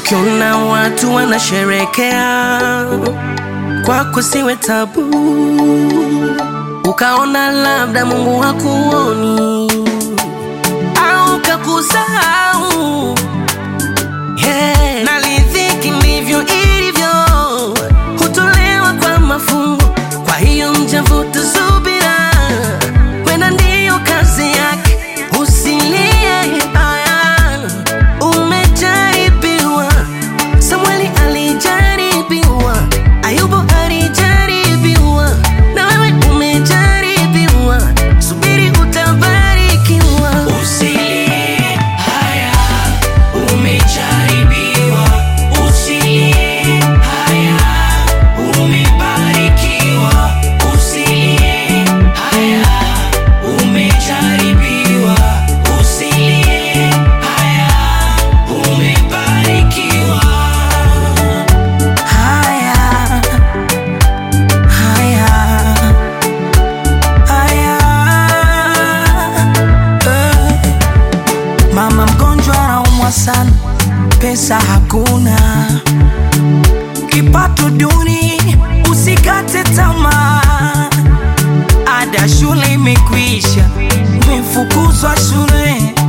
Ukiona watu wanasherekea kwako siwe tabu, ukaona labda Mungu hakuoni au kakusahau. Hey, na riziki ndivyo ilivyo, hutolewa kwa mafungu. Kwa hiyo mjavuta subira, wenda ndiyo kazi yake. Usilie haya, umejaribiwa. Samueli alijaribiwa, Ayubu alijaribiwa, na wewe umejaribiwa. Subiri utabarikiwa. Usilie haya, umejaribiwa. Usilie haya, umebarikiwa. Usilie haya, umejaribiwa. Usilie haya, umebarikiwa. Haya, haya, haya, eh. Mama mgonjwa anaumwa sana, pesa hakuna, kipato duni, usikate tamaa. Ada shule imekwisha, umefukuzwa shule,